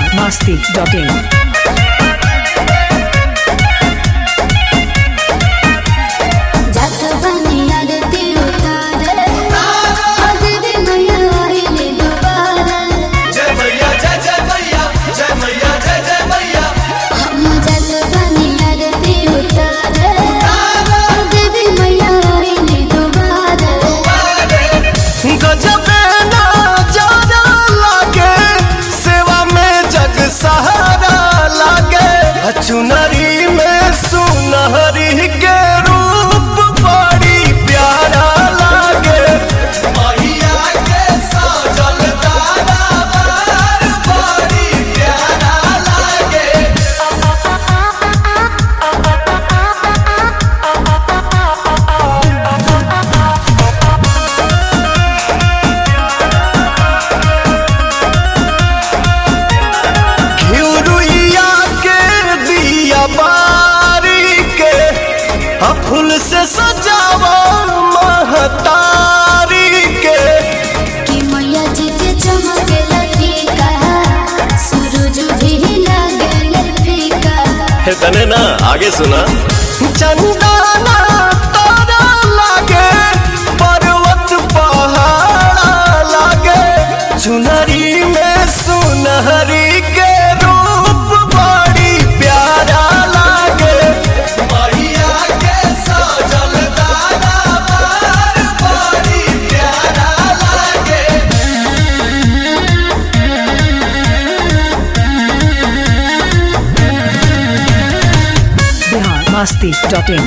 masti.in. जात बनिया रे तिरुतारे अजरे मैया आइले दुबारा जय मैया जय जय मैया जय मैया जय जय मैया हम जात बनिया रे तिरुतारे अजरे मैया आइले दुबारा गजबे नजारा लागे सेवा में जग सहारा लागे चुनरी में सुनहरी के रूप बड़ी प्यारा लागे मैया के सजल दरबार बड़ी प्यारा लागे घिउरुइया के दिया बारी के आ फूल से सजावा महतारी के कि मैया जी के चमके लटीका सूरज भी लगे फीका हे तने ना आगे सुना चंदना तारा लागे पर्वत पहाड़ा लागे चुनरी में सुनहरी के रूप बड़ी प्यारा लागे मैया के सजल दरबार बड़ी प्यारा लागे Bihar masti.in.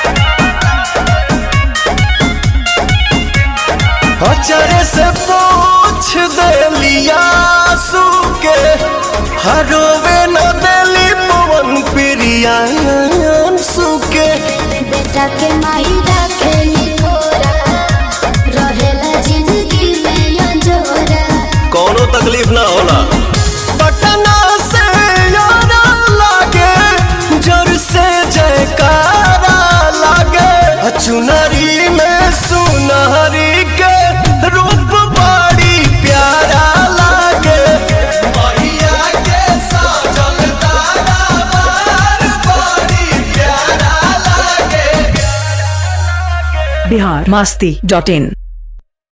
अचरे से पूछ देलिया सुके हरोवे न देली पवन प्रिया सुके बेटा के माई रखेली थोरा रहेला जिंदगी में अंजोरा कोनो तकलीफ ना होला पटना से यारा लागे जोर से जयकारा लागे चुनरी में सुनहरी के रूप बड़ी प्यारा लागे मैया के सजल दरबार बड़ी प्यारा लागे Bihar masti.in.